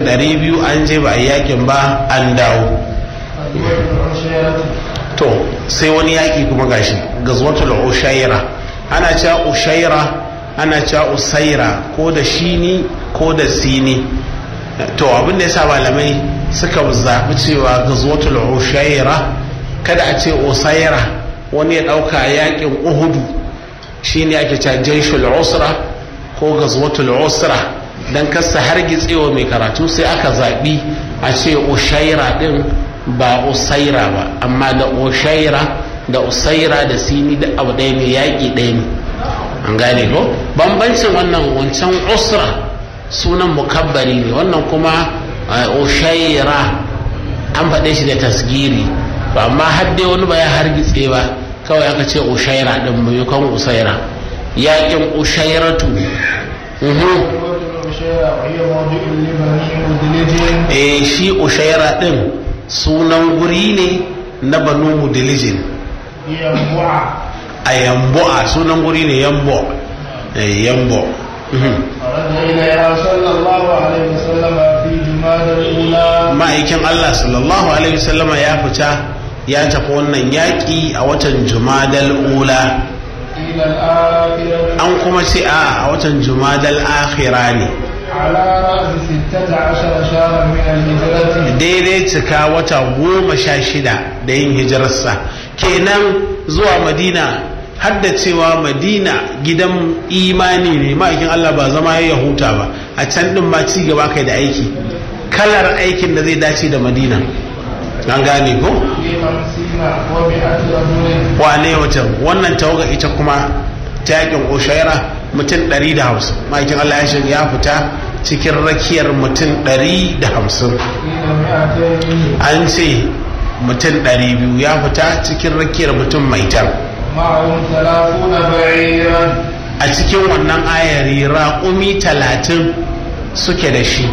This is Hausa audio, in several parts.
ɗari biyu an je ba a yakin ba an dawo to sai wani yaƙi kuma gashi gazwatul ushaira ana cewa ushaira ana cewa usaira ko da shini ko da sini to abin da yasa malamai suka zaɓi cewa gazwatul ushaira kada a ce usaira wani ya ɗauka yaƙin uhudu shine ake cewa jaishul usra ko gazwatul usra dan kasa har gitsewa mai karatu sai aka zaɓi a ce ushaira ɗin ba usaira ba amma da ushaira da usaira da sini da abu ɗaya ne yaƙi ɗaya ne an gane ko bambancin wannan wancan usra sunan mukabbari ne wannan kuma ushaira an faɗe shi da tasgiri ba amma har dai wani ba ya hargitse ba kawai aka ce ushaira ɗin maimakon usaira yaƙin ushairatu eh shi ushaira ɗin sunan guri ne na banu mudilijin a yambo a sunan guri ne yambo yambo ma'aikin allah sallallahu alaihi wasallama ya fita ya tafi wannan yaƙi a watan jumadal ula an kuma ce a a watan jumadal akhira ne daidai cika wata goma sha shida da yin hijirarsa kenan zuwa madina hadda cewa madina gidan imani ne ma'aikin allah ba zama ya huta ba a can din ba ci gaba kai da aiki kalar aikin da zai dace da madina an gane ko wane wata wannan tawaga ita kuma ta yakin oshaira mutum 150 ma'aikin allah ya fita cikin rakiyar mutum 150 an ce mutum 200 ya fita cikin rakiyar mutum maitan a cikin wannan ayari raƙumi talatin suke da shi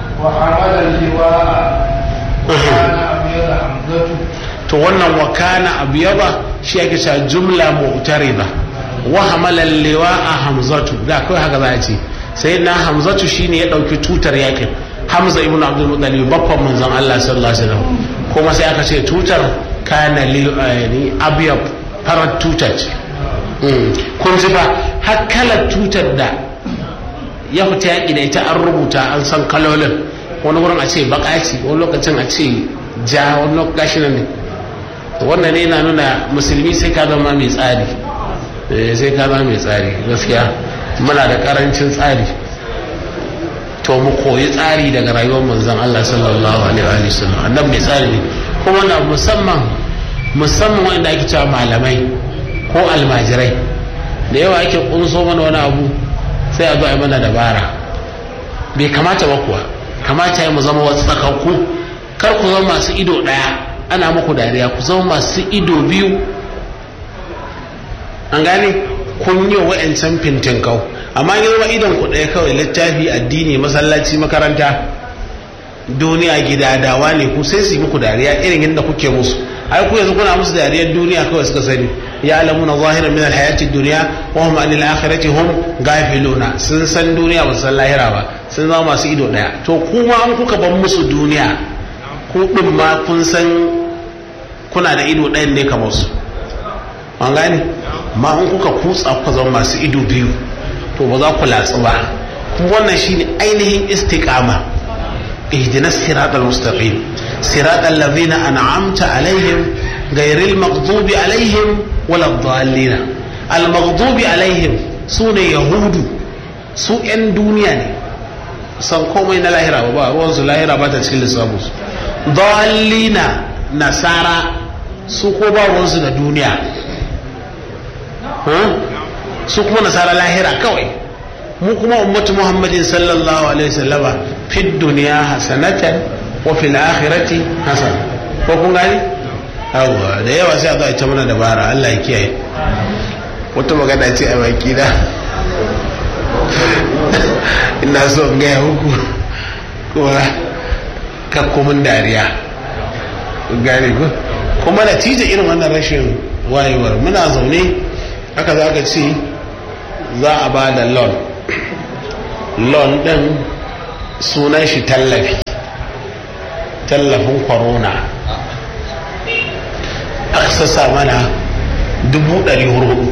to wannan wakana abu yaba shi ake cewa jumla mu'tarida wa hamala liwa a hamzatu da kawai haka za a ce sai na hamzatu shine ya dauki tutar yakin hamza ibn abdul muttalib babban manzon Allah sallallahu alaihi wasallam kuma sai aka ce tutar kana li abyab farar tutar ce kun ji ba har kalar tutar da ya fita yaki da ita an rubuta an san kalolin wani wurin a ce baka ce wani lokacin a ce ja wani lokacin ne wannan ne na nuna musulmi sai ka zama mai tsari sai ka zama mai tsari gaskiya muna da karancin tsari to mu koyi tsari daga rayuwar manzon Allah sallallahu alaihi wa sallam annabi mai tsari ne kuma na musamman musamman wanda ake cewa malamai ko almajirai da yawa ake kunso mana wani abu sai a zo a mana dabara bai kamata ba kuwa kamata ya mu zama wasu tsakakku kar ku zama masu ido ɗaya ana muku dariya ku zama masu ido biyu an gane kun yi wa'ancan fintin kau amma yi zama idon ku ɗaya kawai littafi addini masallaci makaranta duniya gida dawa ne ku sai su yi muku dariya irin yadda kuke musu ai ku yanzu kuna musu dariyar duniya kawai suka sani ya alamu na zahirar min alhayati duniya wa hum anil akhirati hum gafiluna sun san duniya ba san lahira ba sun zama masu ido ɗaya to kuma an kuka ban musu duniya ku ɗin ma kun san kuna da ido ɗayan ne kamar su an gane ma in kuka kutsa kuka zama masu ido biyu to ba za ku latsu ba kuma wannan shine ainihin istiqama ihdina siratal mustaqim siratal ladhina an'amta alaihim ghayril maghdubi alaihim wala dhallin al maghdubi alaihim sune yahudu su yan duniya ne san komai na lahira ba ruwan su lahira ba ta cikin lissafin su dhallina nasara su ko ba ruwan su da duniya su kuma nasara lahira kawai mu kuma ummatu muhammadin sallallahu alaihi wasallama fi duniya hasanatan wa fil akhirati hasan ko kun gani yawa da yawa sai a zo a ta mana dabara Allah ya kiyaye wata magana ce a baki da ina so in gaya muku kuma kakkumin dariya gane ku kuma natija irin wannan rashin wayewar muna zaune haka za ka ce za a ba da loan loan ɗin sunan shi tallafi tallafin corona aka sassa mana dubu ɗari hudu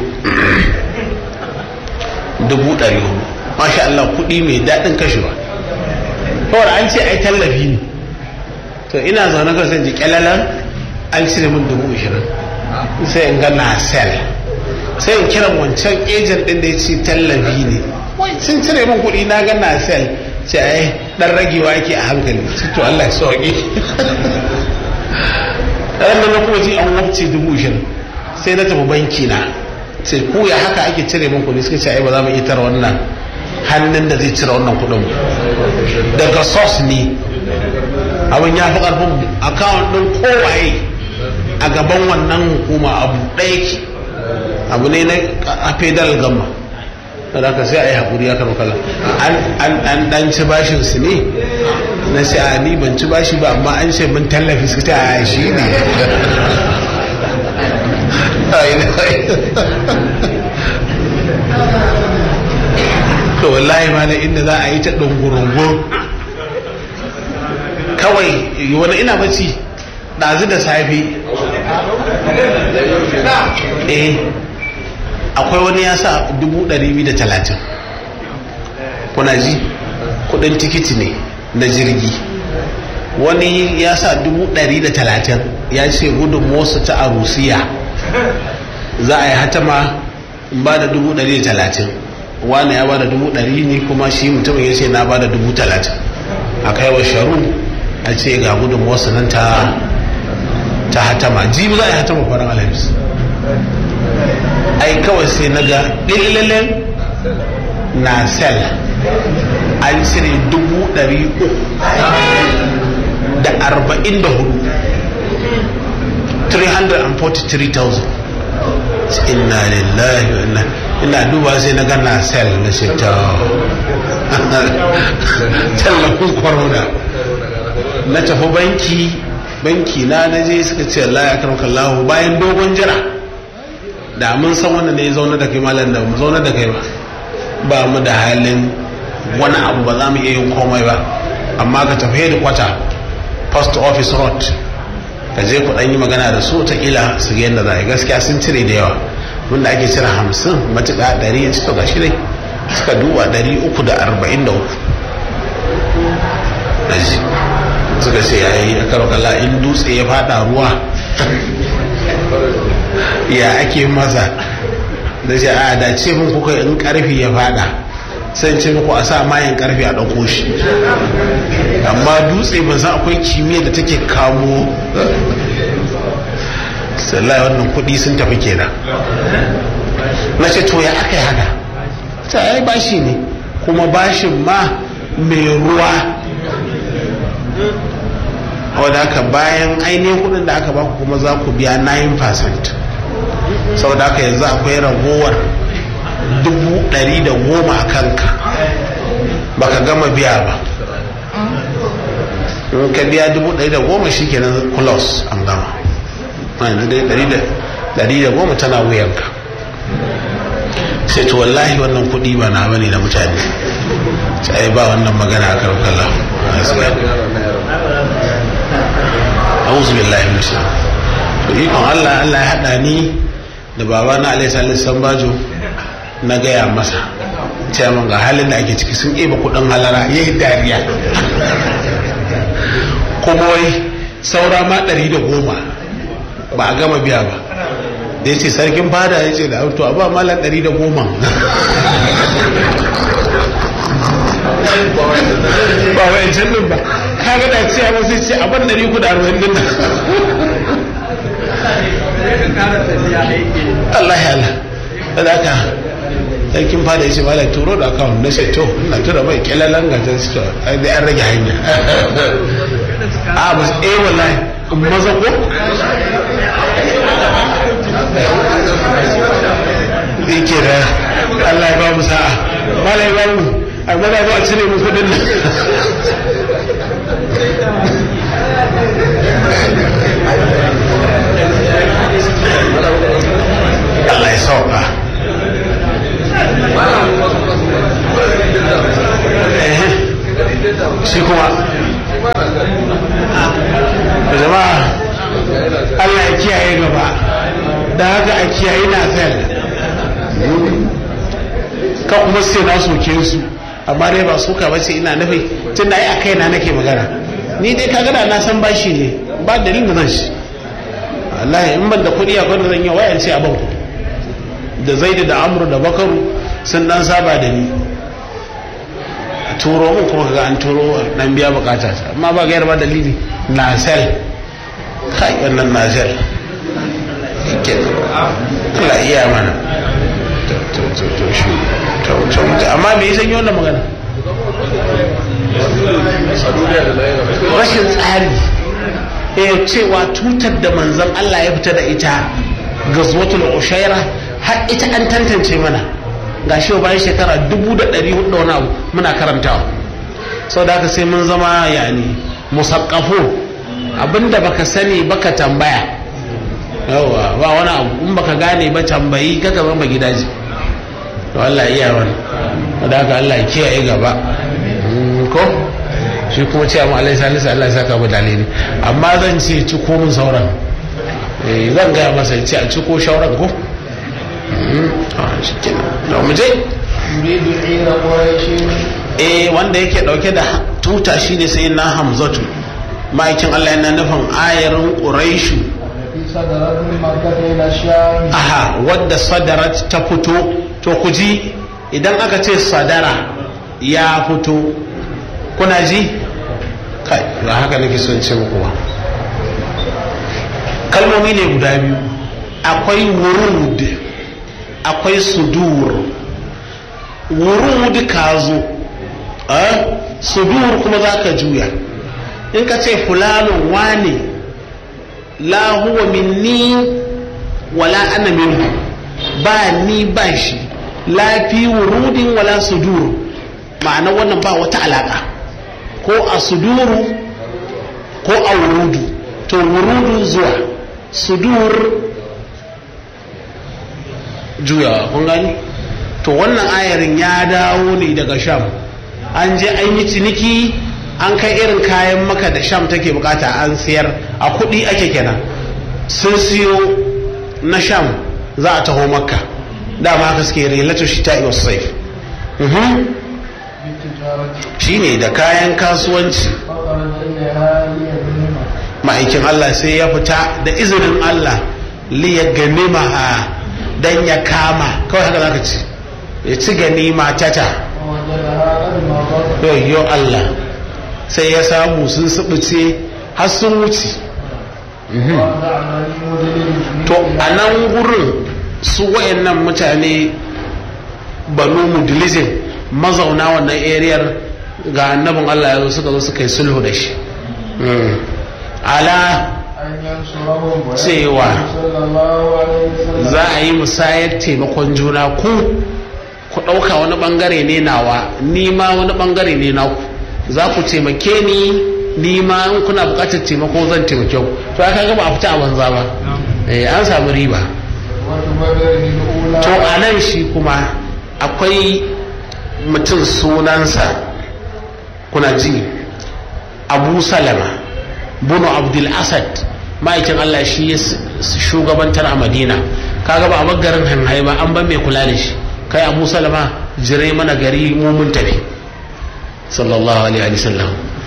dubu ɗari hudu masha Allah kuɗi mai daɗin kashewa kawai an ce ai tallafi ne to ina zaune kan sai ji kyalalan an cire min dubu ishirin sai in ga na sel sai in kiran wancan ejen ɗin da ya ce tallafi ne wai sun cire min kuɗi na ga na sel ce ai dan ragewa yake a hankali to Allah ya sauke ran da na kuma ji an wabce dubu ishirin sai na tafi banki na sai ku ya haka ake cire min kuɗi suka ce ai ba za mu iya tara wannan hannun da zai cire wannan kuɗin daga sos ne abin ya fi ƙarfin akawun ɗin kowaye a gaban wannan hukuma abu ɗaya ke abu ne na a federal gama da ka sai a yi haƙuri ya kama kala an ɗan ci bashin su ne na sai a ni ban ci bashi ba amma an ce mun tallafi su ta a shi ne to wallahi ma na inda za a yi ta ɗungurungun kawai wani ina bacci ɗazu da safe eh akwai wani ya sa dubu ɗari biyu da talatin kuna ji kudin tikiti ne na jirgi wani ya sa dubu ɗari da talatin ya ce gudun motsa ta a rusiya za a yi hatama ba da dubu ɗari da talatin wani ya ba da dubu ɗari ne kuma shi mutumin ya ce na ba da dubu talatin a kai wa sharu a ce ga gudun motsa nan ta ta hatama jibi za a yi hatama kwanan alhamis ai kawai sai na ga ɗillilin na sel an cire dubu ɗari uku da arba'in da hudu 343,000 inna lillahi wa inna ina duba sai na ga na sel na ce ta tallafin corona na tafi banki banki na na je suka ce Allah ya karmaka Allah bayan dogon jira da mun san wannan ne zaune da kai malam da mu zaune da kai ba ba mu da halin wani abu ba za mu iya yin komai ba amma ka tafi da kwata post office road ka je ku dan yi magana da su ta kila su ga yadda za a yi gaskiya sun cire da yawa wanda ake cire hamsin matuƙa ɗari ya ci to gashi dai suka duba ɗari uku da arba'in da uku suka ce ya yi a kala in dutse ya fada ruwa ya ake masa da ce a da ce mun kuka in karfi ya fada sai ce muku a sa mayan karfi a ɗauko shi amma dutse ba za akwai kimiyya da take kamo sallai wannan kuɗi sun tafi kenan na ce to ya aka yi haka ta yi bashi ne kuma bashin ma mai ruwa wadda haka bayan ainihin kudin da aka baku kuma za ku biya 9% saboda haka yanzu akwai ragowar dubu ɗari da goma a kanka baka gama biya ba in ka biya dubu ɗari da goma shi kenan close an gama yanzu dai ɗari da goma tana wuyanka sai to wallahi wannan kuɗi ba na bane na mutane sai ba wannan magana a karkala auzu billahi min to ikon Allah Allah ya hada ni da baba na Alaihi Salisu Sambajo na gaya masa ce min ga halin da ake ciki sun eba kudin halara yayi dariya kuma wai saura ma ɗari da goma ba a gama biya ba da ya ce sarkin fada ya ce da to a ba malar ɗari da goma ba wa yancan din ba kaga da ce ba sai ce abin ɗari ku da arba'in din nan Allah ya Allah da haka sarkin fada ya ce malar turo da akawun na ce to ina tura mai kyalalan ga ta ce ai dai an rage hanya a ba eh wallahi maza ko yake da Allah ya ba mu sa'a malai ba mu a mana ba a cire mu kudin nan Allah ya sauka shi kuma da haka a kiyaye na fel ka kuma sai na soke su amma dai ba suka ba ce ina nufi tun da ai a kaina nake magana ni dai ka gada na san bashi ne ba dalilin da zan shi wallahi in ban da kuɗi a kwadar zan yi wayan ce a ban kuɗi da zaidu da amru da bakaru sun dan saba da ni a turo mun kuma kaga an turo dan biya bukata ta amma ba gayar ba dalili nasel kai wannan nasel yake Allah iya mana to to to shi to to amma me yasa yi wannan magana rashin tsari eh cewa tutar da manzon Allah ya fita da ita gazwatul ushaira har ita an tantance mana ga shi bayan shekara dubu da ɗari hudu wani abu muna karantawa sau da haka sai mun zama yani musakkafu abinda baka sani baka tambaya yawa ba wani abu in baka gane ba tambayi kaka zama gidaje to Allah iya wani da haka Allah ya kiyaye gaba ko shi kuma ce amma Allah salisu Allah ya saka mu dalili amma zan ce ci ko mun sauran zan gaya masa ce a ci ko shauran ko eh wanda yake dauke da tuta shine sai na hamzatu ma'aikin Allah yana nufin ayarin quraishu aha wadda sadarat ta fito to ku ji idan aka ce sadara ya fito kuna ji kai ba haka nake son ce muku ba kalmomi ne guda biyu akwai wurud akwai sudur wurud ka zo sudur kuma za ka juya in ka ce fulanun wane la huwa minni wala ana minhu ba ni ba shi la fi wurudin wala sudur ma'ana wannan ba wata alaka ko a suduru ko a wurudu to wurudu zuwa sudur juyawa kun gani to wannan ayarin ya dawo ne daga sham an je an yi ciniki an kai irin kayan maka da sham take bukata an siyar a kudi ake kenan sun siyo na sham za a taho makka dama haka suke relatu shi ta wasu saif shi ne da kayan kasuwanci ma'aikin allah sai ya fita da izinin allah liya ganima dan ya kama kawai haka zaka ci ya ci ganima tata yo Allah sai ya samu sun subuce har sun wuce to a nan gurin su wayannan mutane banu mudlizin mazauna wannan ariyar ga annabin Allah ya zo suka zo suka yi sulhu da shi ala cewa za a yi musayar taimakon juna ku ku ɗauka wani ɓangare ne nawa ni ma wani ɓangare ne naku za ku taimake ni ni ma in kuna buƙatar taimako zan taimake ku to aka ga ba a fita a banza ba an samu riba to a nan shi kuma akwai mutum sunansa kuna ji abu salama bunu abdul asad ma'aikin allah shi ya shugabantar a madina kaga ba a bagarin hanhai ba an ban mai kula da shi kai abu salama jire mana gari mu mun tafi sallallahu alaihi wa sallam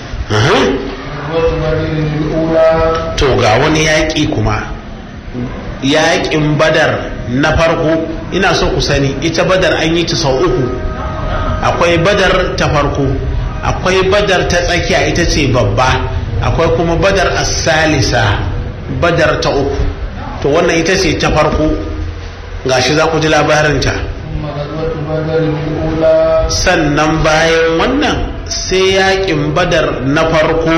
to ga wani yaƙi kuma yaƙin badar na farko ina so ku sani ita badar an yi ta sau uku akwai badar ta farko akwai badar ta tsakiya ita ce babba akwai kuma badar asalisa badar ta uku to wannan ita ce ta farko gashi za ku ji labarinta sannan bayan wannan sai yakin badar na farko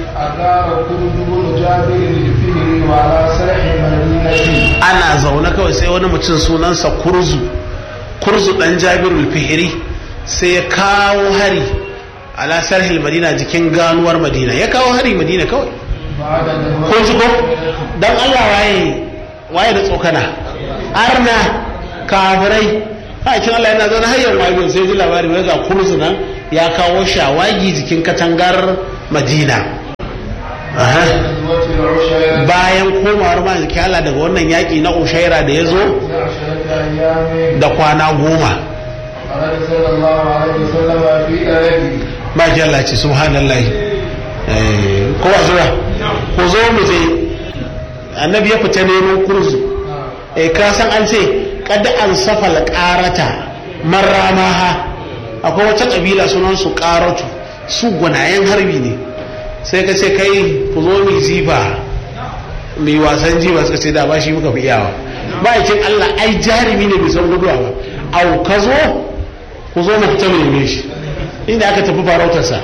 ana zaune kawai sai wani mutum sunansa kurzu kurzu dan jabirul fihiri sai ya kawo hari ala sarhil madina jikin ganuwar madina ya kawo hari madina kawai kun ji ko dan Allah waye waye da tsokana arna kafirai hakin Allah yana zaune har yau wayo sai ji labari wai ga kurzu nan ya kawo shawagi jikin katangar madina bayan komawar manziki Allah daga wannan yaƙi na ushaira da ya zo da kwana goma maki Allah ce subhanallah ko ba zuwa ko zo mu je annabi ya fita neman kurzu eh ka san an ce kada an safa alqarata marramaha akwai wata kabila sunan su qaratu su gwanayen harbi ne sai ka ce kai ku zo mu ziba mai wasan jiba suka ce da ba shi muka fi iyawa ma'aikin Allah ai jarumi ne bai san guduwa ba au ka zo ku zo mu fita mu shi inda aka tafi farautarsa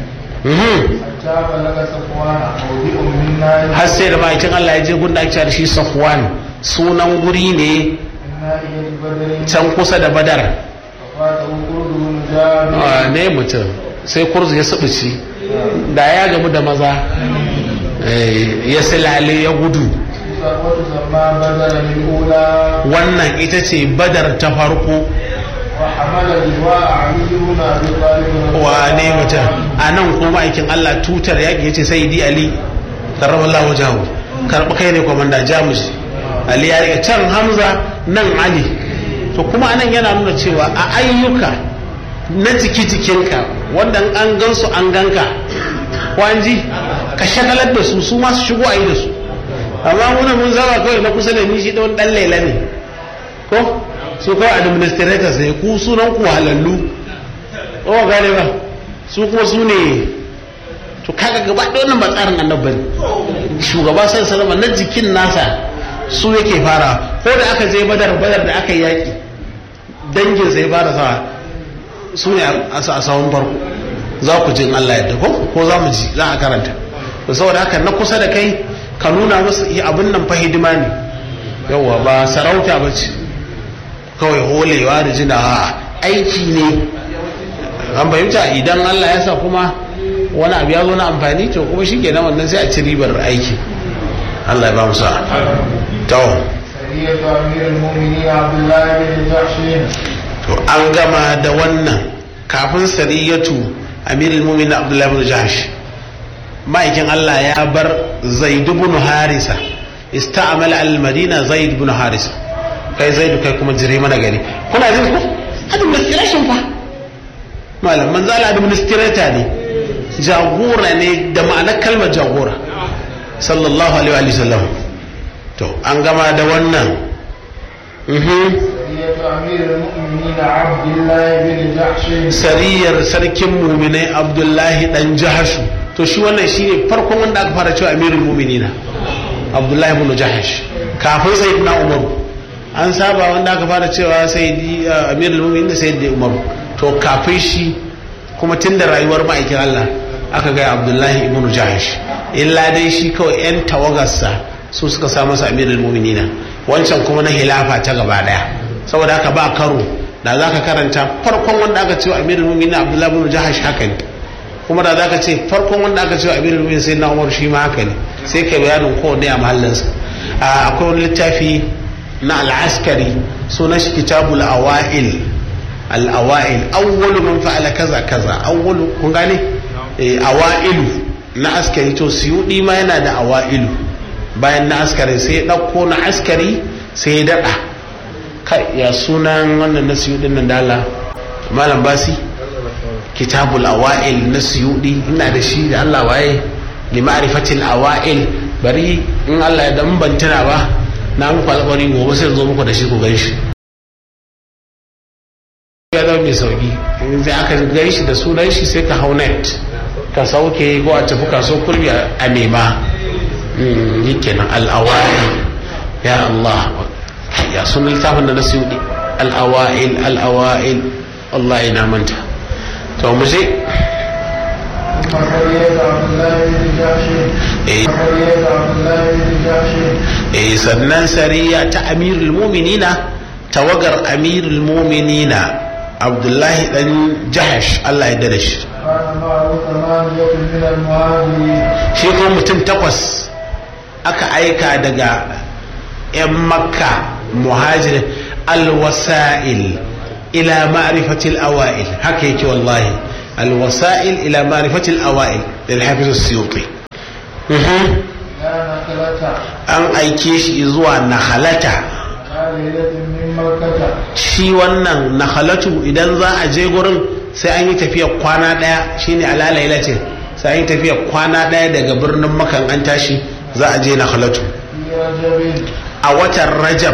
har sai da ma'aikin Allah ya je gunda ake da shi safwan sunan guri ne can kusa da badar ne mutum sai kurzu ya subuci da ya gamu da maza ya silale ya gudu wannan ita ce badar ta farko wa ne mutum a nan kuma aikin Allah tutar yaƙi ya ce sai di ali karrama Allah wajahu karɓi kai ne kwamanda jamus ali ya riga can hamza nan ali to kuma anan yana nuna cewa a ayyuka na jiki jikinka wanda an gansu an ganka kwanji ka shagalar da su su masu shigo a yi da su amma muna mun zama kawai na kusa da ni shi ɗan ɗan lela ne ko su kawai administrators ne ku sunan ku halallu o gane ba su kuma su ne to kaga gaba da wannan ba tsarin annabi ne shugaba san salama na jikin nasa su yake fara ko da aka je badar badar da aka yi yaki dangin sai fara sa su ne a sawun farko za ku jin Allah yadda ko ko za mu ji za a karanta to saboda haka na kusa da kai ka nuna musu abin nan fa hidima ne yawwa ba sarauta ba ce kawai holewa da jina aiki ne an fahimta idan Allah ya sa kuma wani abu ya zo na amfani to kuma shi ke wannan sai a ci ribar aiki Allah ya ba mu sa tawo to an gama da wannan kafin sariyatu amirul mu'minin abdullahi bin jahsh ma'aikin Allah ya bar zaid ibn harisa ista'mala al-madina zaid ibn harisa kai zaidu kai kuma jire mana gari kuna jin ko administration fa malam manzo Allah administrator ne jagora ne da ma'anar kalmar jagora sallallahu alaihi wa sallam to an gama da wannan sariyar sarkin muminai abdullahi dan jahashu to shi wannan shine farkon wanda aka fara cewa amirul muminina abdullahi ibn jahash kafin sayyidina umaru an saba wanda aka fara cewa sai amirul mu'minin sai da umaru to kafin shi kuma tun da rayuwar ma'aikin Allah aka gaya abdullahi ibn jahash illa dai shi kawai yan tawagarsa su suka sa masa amirul mu'minina wancan kuma na hilafa ta gaba daya saboda haka ba karo da za ka karanta farkon wanda aka cewa amirul mu'minin abdullahi ibn jahash haka ne kuma da za ka ce farkon wanda aka cewa amirul mu'minin sai na umar shi ma haka ne sai kai bayanin kowanne a mahallinsa akwai wani littafi na al'askari sunan shi kitabul awa'il al'awa'il awwalu man fa'ala kaza kaza awwalu kun gane awa'ilu na askari to siyudi ma yana da awa'ilu bayan na askari sai ya dauko na askari sai ya dada kai ya sunan wannan na siyudin nan dala malam basi kitabul awa'il na siyudi ina da shi da Allah waye li ma'rifatil awa'il bari in Allah ya dan bantana ba na muku alƙawari gobe sai zo muku da shi ku gan shi ya zama mai sauki sai aka gan shi da sunan shi sai ka hau net ka sauke ko a tafi kaso kurbi a nema yi kenan al'awa'il ya Allah ya sunan littafin da na siyudi al'awa'il al'awa'il Allah ina manta to mu je eh sannan sariya ta amirul muminina tawagar amirul muminina abdullahi dan jahash Allah ya dada shi shi kuma mutum takwas aka aika daga 'yan makka muhajir alwasa'il ila ma'rifatil awa'il haka yake wallahi الوسائل إلى معرفة الأوائل للحافظ السيوطي Mhm. لا نخلة an aike shi zuwa nahalata على ليلة من مكة shi wannan nahalatu idan za a je gurin sai an yi tafiya kwana daya shine alalailatin sai an yi tafiya kwana daya daga birnin makan an tashi za a je nahalatu في رجب a watan rajab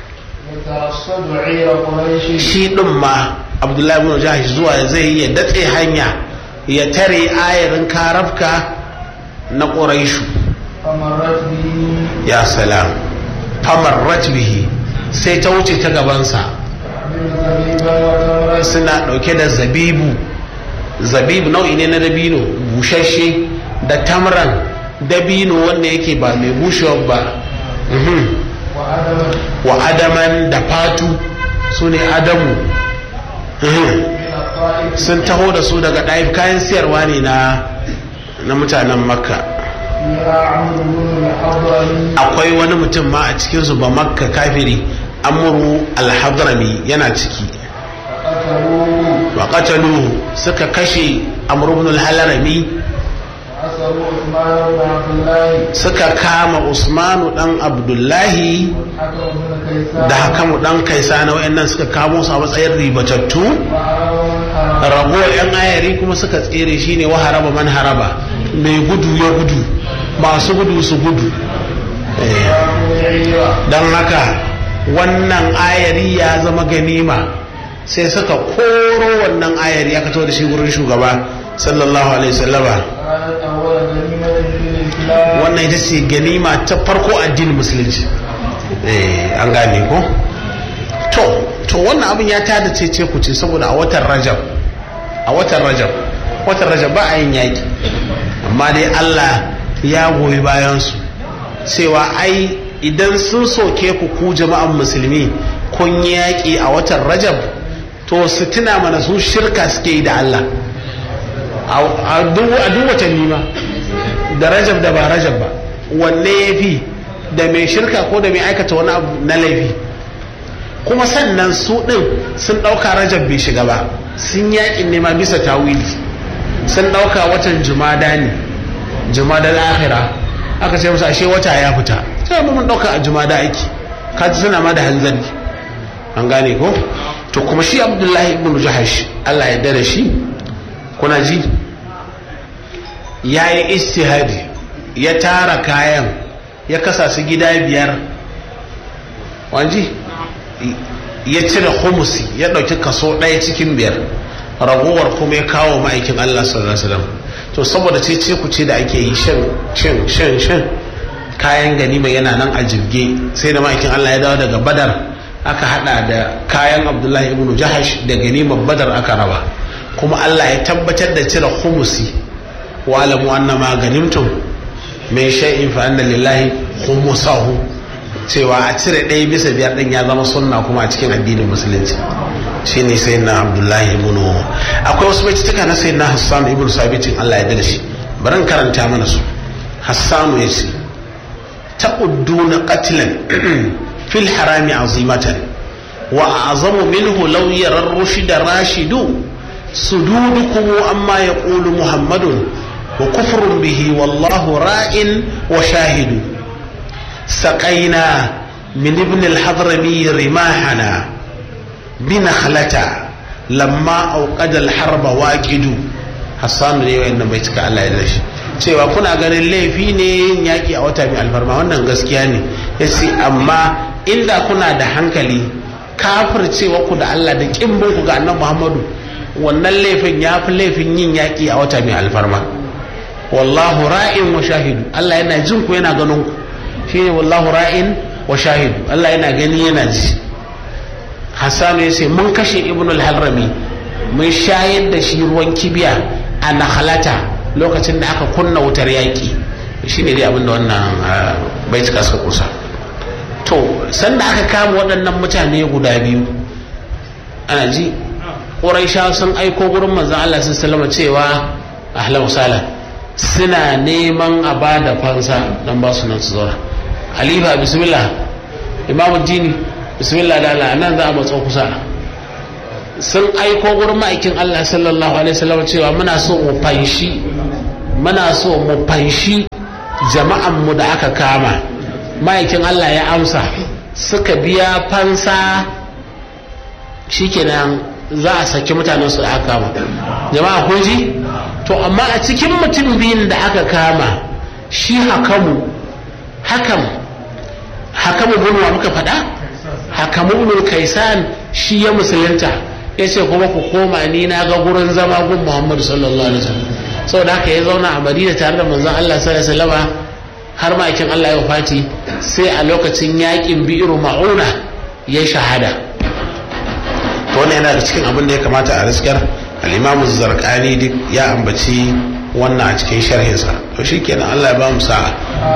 يترصد عير قريش shi din ma abdullahi bin jahash zuwa zai yi ya datse hanya ya tare ayarin karafka na ƙuraishu فمرت به ya salam famarrat bihi sai ta wuce ta gabansa من زبيبا وتمرة suna ɗauke da zabibu zabibu nau'i ne na dabino bushashe da tamran dabino wanda yake ba mai bushewa ba Mhm. وعدما wa adaman da fatu su ne adamu Mhm. من الطائف sun taho da su daga ɗaif kayan siyarwa ne na na mutanen makka فيها عمرو بن الحضرمي akwai wani mutum ma a cikinsu ba makka kafiri amuru alhadrami yana ciki فقتلوه wa qataluhu suka kashe amru ibn al-halarami وأسروا عثمان بن عبد الله suka kama usmanu dan abdullahi والحكم بن كيسان da hakamu dan kaisana wayannan suka kamo su a matsayin ribatattu وعروا الحرم ragowar yan ayari kuma suka tsere shine wa haraba man haraba mai gudu ya gudu masu gudu su gudu Eh, وعيرة don haka wannan ayari ya zama ganima sai suka koro wannan ayari aka tawo da shi wurin shugaba sallallahu alaihi wasallama كانت أول غنيمة للإسلام wannan ita ce ganima ta farko addinin musulunci eh an gane ko to to wannan abin ya tada cece ku ce saboda a watan rajab a watan rajab watan rajab ba a yin yaki amma dai Allah ya goyi bayan su cewa ai idan sun soke ku ku jama'an musulmi kun yi yaki a watan rajab to su tuna mana su shirka suke yi da Allah a duk a duk watanni ma da rajab da ba rajab ba wanne ya fi da mai shirka ko da mai aikata wani abu na laifi kuma sannan su ɗin sun ɗauka rajab bai shiga ba sun yaƙin nema bisa tawili sun ɗauka watan jumada ne jumada akhira aka ce musu ashe wata ya fita sai mun ɗauka a jumada aiki ka ji suna ma da hanzari an gane ko to kuma shi abdullahi ibn jahash Allah ya da shi kuna ji ya yi istihadi ya tara kayan ya kasa su gida biyar wanji ya cire humusi ya ɗauki kaso ɗaya cikin biyar ragowar kuma ya kawo ma'aikin Allah sallallahu alaihi wasallam to saboda ce ce ku ce da ake yi shan shan shan shan kayan ganima yana nan a jirge sai da ma'aikin Allah ya dawo daga badar aka hada da kayan abdullahi ibn jahash da ganimar badar aka raba kuma Allah ya tabbatar da cire humusi wa alamu annama ganimtum min shay'in fa anna lillahi khumsahu cewa a cire ɗaya bisa biyar ɗin ya zama sunna kuma a cikin addinin musulunci shine sai na abdullahi ibn akwai wasu baitutuka na sai na hassan ibn sabitin Allah ya da shi bari in karanta mana su hassanu ya ce ta'udduna qatlan fil harami azimatan wa a'zamu minhu law yara ar-rushd rashidu sududukum amma yaqulu muhammadun wa kufrun bihi wallahu ra'in wa shahidu سقينا من ابن الحضرمي رماحنا بنخلة لما أوقد الحرب واجد حسان ne wayannan bai cika Allah ya dashi cewa kuna ganin laifi ne yaki a wata mai alfarma wannan gaskiya ne yace amma inda kuna da hankali kafircewa ku da Allah da kimbin ku ga annabi Muhammadu wannan laifin ya fi laifin yin yaki a wata mai alfarma wallahu ra'in wa shahidu Allah yana jin ku yana ganin ku shine wallahu ra'in wa shahidu Allah yana gani yana ji Hassanu ya ce mun kashe Ibn al-Harrami mun shayar da shi ruwan kibiya a Nakhalata lokacin da aka kunna wutar yaƙi shine dai abinda wannan bai cika suka kusa to sanda aka kama waɗannan mutane guda biyu ana ji ƙuraisha sun aiko gurin manzon Allah sallallahu cewa ahlan wasala suna neman a ba da fansa don ba su nan su zauna halifa bismillah imamu dini bismillah da Allah nan za a matso kusa sun aiko gurin ma'aikin Allah sallallahu alaihi wasallam cewa muna so mu fanshi muna so mu fanshi jama'an mu da aka kama ma'aikin Allah ya amsa suka biya fansa shikenan za a saki mutanen su da aka kama jama'a kun ji to amma a cikin mutum biyun da aka kama shi hakamu hakam hakamu bunwa muka faɗa hakamu bin kaisan shi ya musulunta ya ce kuma ku koma ni na ga gurin zama gun muhammadu sallallahu alaihi wasallam saboda haka ya zauna a madina tare da manzon allah sallallahu alaihi wasallam har ma'aikin allah ya fati sai a lokacin yakin bi'iru ma'una ya shahada to wannan yana da cikin abin da ya kamata a riskar al-imamu zarqani duk ya ambaci wannan a cikin sharhinsa to shikenan allah ya ba mu sa'a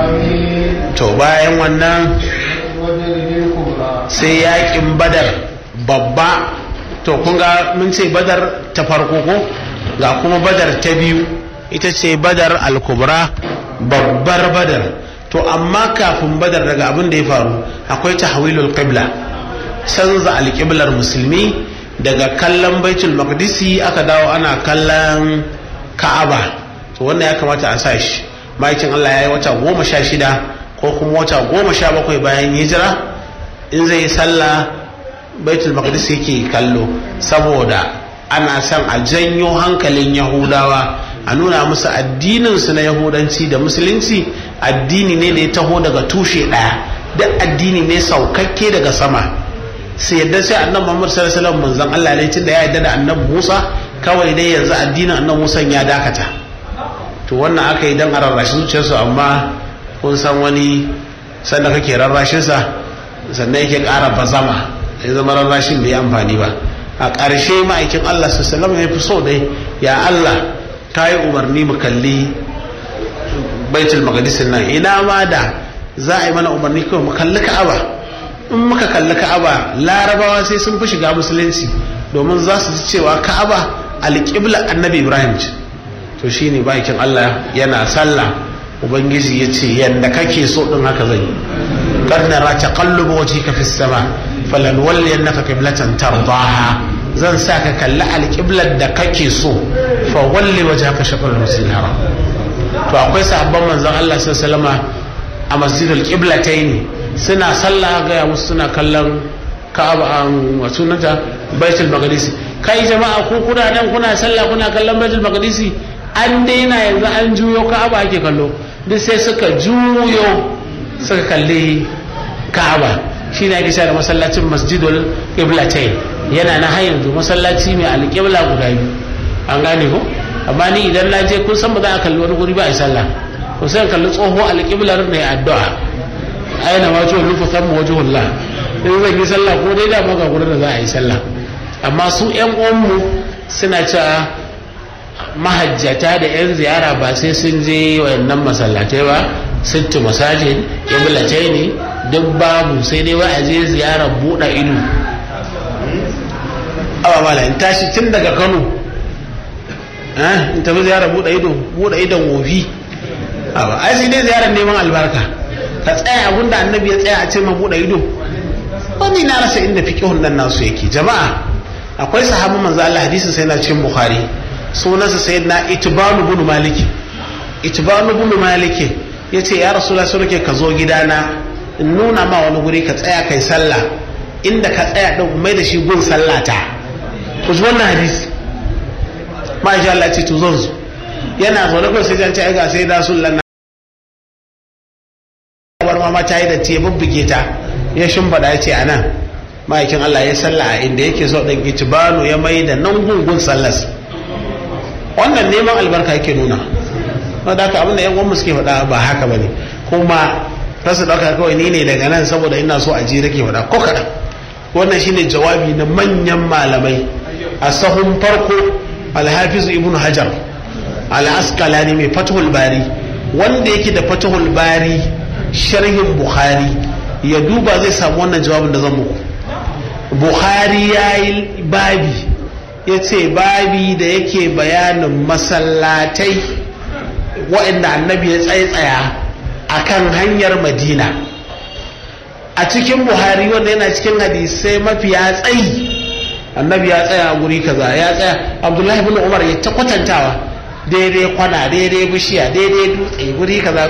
آمين to bayan wannan وبر الكبرى sai yakin badar babba to kun ga mun ce badar ta farko ko ga kuma badar ta biyu ita ce badar al-kubra babbar badar to amma kafin badar daga abin da ya faru akwai tahwilul qibla canza alƙiblar musulmi daga kallon baitul maqdisi aka dawo ana kallon ka'aba to wannan ya kamata a sa shi ma'aikin Allah ya yi wata goma sha shida ko kuma wata goma sha bakwai bayan hijira in zai yi sallah baitul maqdis yake kallo saboda ana son a janyo hankalin yahudawa a nuna musu addininsu na yahudanci da musulunci addini ne da ya taho daga tushe ɗaya duk addini ne saukakke daga sama sai yadda sai annabi Muhammad sallallahu alaihi wasallam manzon Allah ne tunda ya yadda da annabi Musa kawai dai yanzu addinin annabi Musa ya dakata to wannan aka yi dan a rarrashi zuciyarsu amma kun san wani sanda kake rarrashinsa sannan yake ƙara bazama ya zama rarrashin bai amfani ba a ƙarshe ma'aikin Allah sallallahu ya fi so dai ya Allah ta yi umarni mu kalli baitul maqdis nan ina ma da za a yi mana umarni kawai mu kalli ka'aba in muka kalli ka'aba larabawa sai sun fi shiga musulunci domin za su ji cewa ka'aba alƙibla annabi ibrahim ce to shine bakin Allah yana sallah ubangiji ya ce yadda kake so din haka zai kad nara taqallubu wajhika fis sama falan walliyannaka qiblatan tardaha zan sa ka kalli alqiblar da kake so fa walli wajhaka shatr al-masjid haram to akwai sahabban manzon Allah sallallahu alaihi a masjidul qiblatayn suna sallah ga ya musu suna kallon Ka'aba an wato nata Baitul Maqdis kai jama'a ku kuna nan kuna sallah kuna kallon Baitul Maqdis an daina yanzu an juyo Ka'aba ake kallo duk sai suka juyo suka kalli ka'aba shi ne ake sha da masallacin masjidul qiblatain yana na har yanzu masallaci mai alƙibla guda biyu an gane ko amma ni idan na je kun san ba za a kalli wani guri ba a yi sallah ko sai kalli tsoho alƙiblar ne addu'a aina ma ce rufu san mu wajhullah in zan yi sallah ko dai da ma ga gurin da za a yi sallah amma su ƴan uwanmu suna cewa mahajjata da 'yan ziyara ba sai sun je wayannan masallatai ba sittu masajid kiblatai ne duk babu sai dai wa a je ziyara buɗe ido awa mala in tashi tun daga kano in tafi ziyara buɗe ido buɗe idon wofi awa ai sai dai ziyarar neman albarka ka tsaya abin da annabi ya tsaya a ce ma buɗe ido wani na rasa inda fiƙihun nan nasu yake jama'a akwai sahabin manzo Allah hadisin sai na cikin bukhari sunansa sai na itibanu bin maliki itibanu bin maliki ya ce ya rasu la ke ka zo gidana in nuna ma wani guri ka tsaya kai sallah inda ka tsaya ɗin mai da shi gun sallata ku ji wannan hadisi ma shi Allah ce to zan zo yana zaune kawai sai jan ce ai ga sai da sun lanna bar ma ta yi da ce bubbuge ta ya shimbaɗa ya ce a nan ma'aikin Allah ya sallah a inda yake so ɗin itibanu ya mai da nan gungun sallas wannan neman albarka yake nuna wadda haka abinda yan uwanmu suke faɗa ba haka ba ne kuma rasa ɗauka kawai ni ne daga nan saboda ina so a ji rake faɗa ko kaɗan wannan shine jawabi na manyan malamai a sahun farko alhafizu ibnu hajar al-asqalani mai fatahul bari wanda yake da fatahul bari sharhin bukhari ya duba zai samu wannan jawabin da zan muku bukhari ya yi babi ya ce babi da yake bayanin masallatai waɗanda annabi ya tsaitsaya a kan hanyar madina a cikin buhari wanda yana cikin hadisai mafiya tsayi annabi ya tsaya a guri kaza ya tsaya abdullahi bin umar ya ta kwatantawa daidai kwana daidai bishiya daidai dutse guri kaza